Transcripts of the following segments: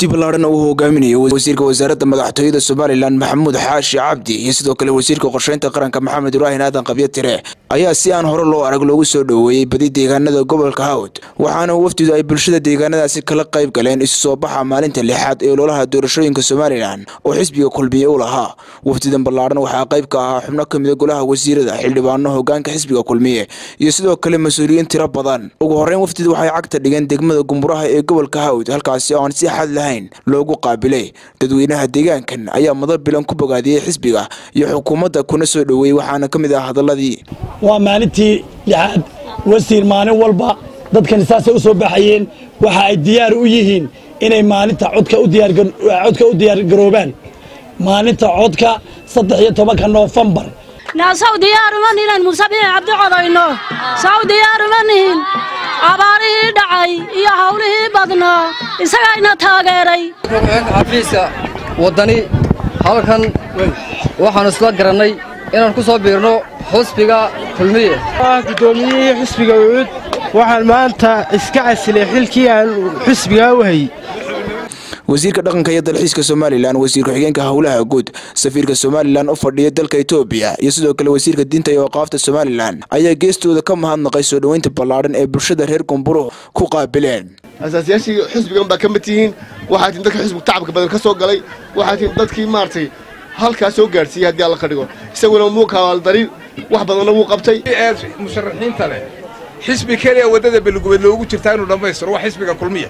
wafdi ballaadhan uu hogaaminayo wasiirka wasaaradda madaxtooyada somalilan maxamuud xaashi cabdi iyo sidoo kale wasiirka qorsheynta qaranka maxamed ibraahin aadan qabyo tire ayaa si aan hore loo arag loogu soo dhoweeyey badi deegaanada gobolka hawd waxaana wafdidu ay bulshada deegaanadaasi kala qayb galeen isu soo baxa maalinta lixaad ee ololaha doorashooyinka somalilan oo xisbiga kulmiye u lahaa wafdidan ballaadhan waxaa qayb ka ahaa xubno ka mida golaha wasiirada xildhibaano hogaanka xisbiga kulmiye iyo sidoo kale mas-uuliyiin tiro badan ugu horreyn wafdidu waxay cagta dhigeen degmada gumburaha ee gobolka hawd halkaasi oo aan si xad lahayn loogu qaabilay dadweynaha deegaankan ayaa madal bilan ku bogaadiyey xisbiga iyo xukuumadda kuna soo dhoweeyey waxaana ka mid ah hadaladii waa maalintii lixaad wasiir maalin walba dadkani saasay u soo baxayeen waxa ay diyaar u yihiin inay maalinta codka u diyaargaroobaan maalinta codka saddex iyo tobanka noofembar naasaw diyaaruma nihin musabiix cabdi codayno saw diyaaruma nihin abaarihii dhacay iyo hawlihii badnaa isagayna taageeray xafiiska waddani halkan waxaannu isla garannay inaan ku soo biirno xusbiga kulmiye guddoomiyihii xusbiga ucud waxaan maanta iska casilay xilkii aan xusbigaa u hayy wasiirka dhaqanka iyo dalxiiska somalilan wasiir ku-xigeenka howlaha guud safiirka somalilan u fadhiya dalka etoobiya iyo sidoo kale wasiirka diinta iyo waqaafta somalilan ayaa geestooda ka mahadnaqay soo dhoweynta ballaadhan ee bulshada reer gumburo ku qaabileen asaasiyaashii xusbigan baa ka mid tihiin waxaa tihin dadka xusbiga tacabka badan ka soo galay waxaa tihin dadkii maaragtay halkaa soo gaadhsiiyey haddii alla ka dhigo isaguna muu kawaaldari wax badanna wuu qabtay ee musharaxiinta leh xisbi keliya waddada belgubeed loogu jirtaa inuu dhammaystiro waa xisbiga kulmiya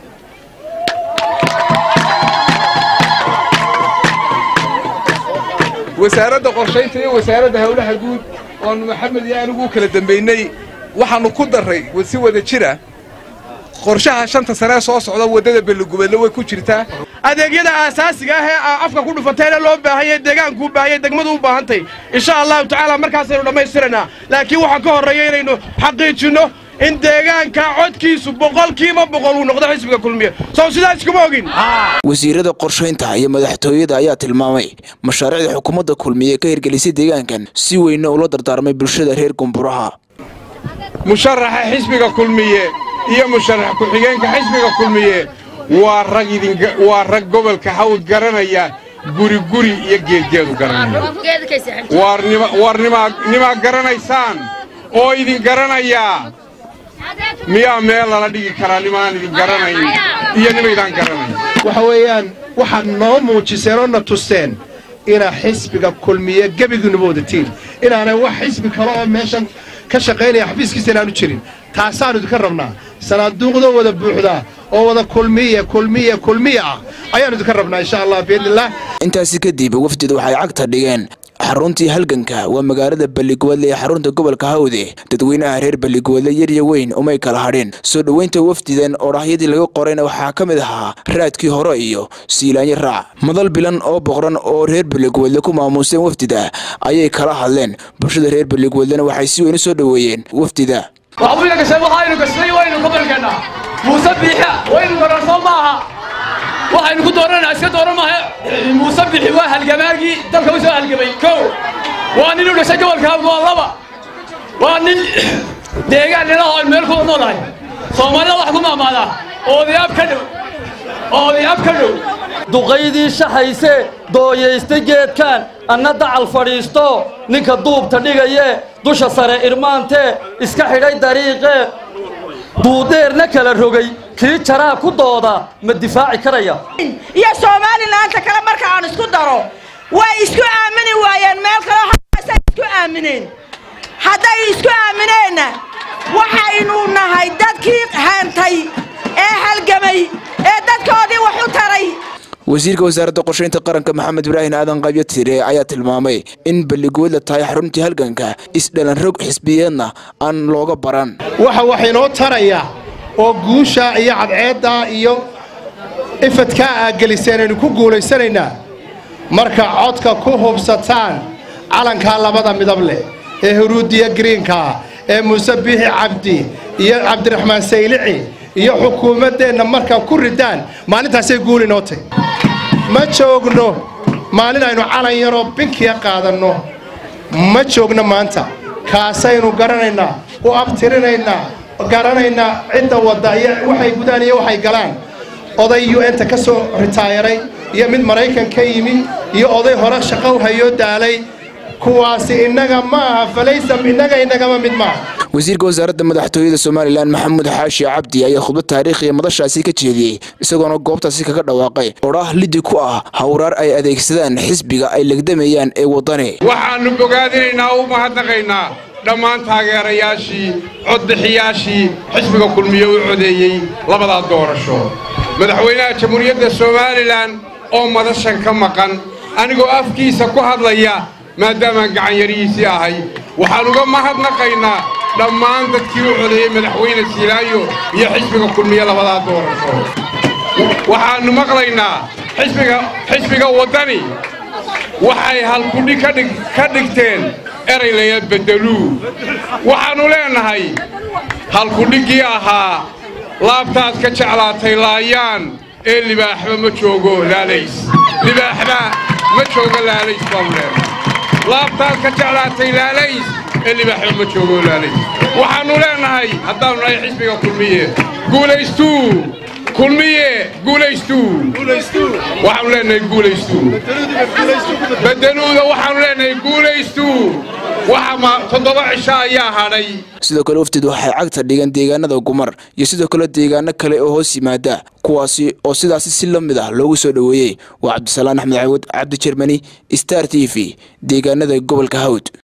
wasaaradda qorshaynta iyo wasaaradda howlaha guud oonu maxamed iyo anigu u kala dambaynay waxaannu ku darray si wada jira qorshaha shanta sanee soo socda waddada beligubeedna way ku jirtaa adeegyada aasaasiga ah ee afka ku dhufatayna loo baahanyay deegaankuu baahanyay degmadu u baahantay insha allahu tacaala markaasaynu dhammaystiraynaa laakiin waxaan ka horreeya inaynu xaqiijinno in deegaanka codkiisu boqolkiiba boqol uu noqdo xisbiga kulmiye sow sidaas kuma ogin wasiirada qorshaynta iyo madaxtooyada ayaa tilmaamay mashaariicda xukuumadda kulmiye ka hirgelisay deegaankan si weynna ula dardaarmay bulshada reer gumburaha musharaxa xisbiga kulmiye iyo musharax ku-xigeenka xisbiga kulmiye waa rag waa rag gobolka hawd garanaya guri guri iyo geedgeedu garanaya waar nimaa garanaysaan oo idin garanaya miyaa meel lala dhigi karaa nimaan idin garanayn iyo nimaydaan garanayn waxa weeyaan waxaad noo muujiseen oo na tusteen inaa xisbiga kulmiye gebigiinuba wadatiin inaanay wax xisbi kale oo meeshan ka shaqaynaya xafiiskiisa inaanu jirin taasaannu idinka rabnaa sanaaduuqdoo wada buuxdaa oo wada kulmiye kulmiye kulmiye ah ayaannu idinka rabnaa insha allah biidnillaah intaasi kadib wafdidu waxay cagta dhigeen xaruntii halganka waa magaalada balligubadle ee xarunta gobolka hawde dadweynaha reer balligubadle yarya weyn umay kala hadheen soo dhoweynta wafdidan oo dhahyadii laga qorayna waxaa ka mid ahaa raadkii hore iyo siilaanyo raac madal bilan oo boqran oo reer balligubadle ku maamuuseen wafdida ayay kala hadleen bulshada reer balligubadlena waxay si weyn u soo dhoweeyeen wafdida waxbuyna gashay waxaynu gashnay waynu gobolkeenna muuse biixa waynu gararso maaha waxaynu ku doorananaa iska dooran maaha muuse bixi waa halgamaagii dalka u soo halgamay kow waa nin u dhashay gobolka hawd waa laba waa nin deegaan nila oo meel ku noolahay soomaalida wax ku maamaadaa oodayaab ka dhow oodayaab ka dhow duqaydii shaxayse dooyaysta geedkaan anna dacal fadhiisto ninka duubta dhigaye dusha sare irmaantee iska xidhay dariiqee duudheerna kala rogay kii jaraa ku dooda ma difaaci karaya iyo soomalilaanta kale marka aan isku daro way isku aamini waayeen meel kaleo halkaasay isku aamineen hadday isku aamineenna waxaynu nahay dadkii haantay ee halgamay ee dadkoodii wax u taray wasiirka wasaaradda qorshaynta qaranka maxamed ibraahin aadan qabyo tire ayaa tilmaamay in balligubadla tahay xaruntii halganka isdhalan rog xisbiyeedna aan looga baran waxa waxaynoo taraya oo guusha iyo cadceeddaa iyo ifadkaa aad geliseen aynu ku guulaysanaynaa marka codka ku hubsataan calankaa labada midab leh ee huruudiya giriinkaa ee muuse biixi cabdi iyo cabdiraxmaan saylici iyo xukuumaddeenna markaa ku ridaan maalintaasay guul inoo tahy ma joogno maalin aynu calan yaroo binkiya qaadanno ma joogno maanta kaasaynu garanaynaa u abtirinaynaa garanaynaa cidda wadda iyo waxay gudaan iyo waxay galaan oday u n ta ka soo ritaayaray iyo mid maraykan ka yimi iyo oday hore shaqo hayoo daalay kuwaasi innaga ma aha falaysa innaga innagama mid maaha wasiirka wasaaradda madaxtooyada somalilan maxamuud xaashi cabdi ayaa khudbad taariikhiya madashaasi ka jeediyey isagoona goobtaasi kaga dhawaaqay odhaah lidi ku ah hawraar ay adeegsadaan xisbiga ay legdamayaan ee waddani waxaannu bogaadinaynaa u mahadnaqaynaa dhammaan taageerayaashii codbixiyaashii xisbiga kulmiye u codeeyey labadaa doorasho madaxweynaha jamhuuriyadda somalilan oo madashan ka maqan anigoo afkiisa ku hadlaya maadaamaan gacanyarihiisii ahay waxaan uga mahadnaqaynaa dhammaan dadkii u codeeyey madaxweyne siilaayo iyo xisbiga kulmiye labadaa doorasho waxaannu maqlaynaa xisbiga waddani waxay halkudhi ka dhigteen eray laya beddeluu waxaannu leennahay halkudhiggii ahaa laabtaad ka jeclaatay laayaan ee libaaxba ma joogo laalays libaaxba ma joogo laalays baanu leennahay laabtaad ka jeclaatay laalays ee libaaxba ma joogo laalays waxaannu leennahay haddaannu nahay xisbiga kulmiye guulaystuu kulmiye guulaystuu waxaanu leenahay guulaystuu bedeluuda waxaanu leenahay guulaystuu waxa toddoba cisho ayaa hadhay sidoo kale wafdid waxay cagta dhigeen deegaanada gumar iyo sidoo kale deegaano kale oo hoos yimaada kuwaasi oo sidaasi si la mid ah loogu soo dhoweeyey waa cabdisalaan axmed cawad cabdi jermani star t v deegaanada gobolka hawd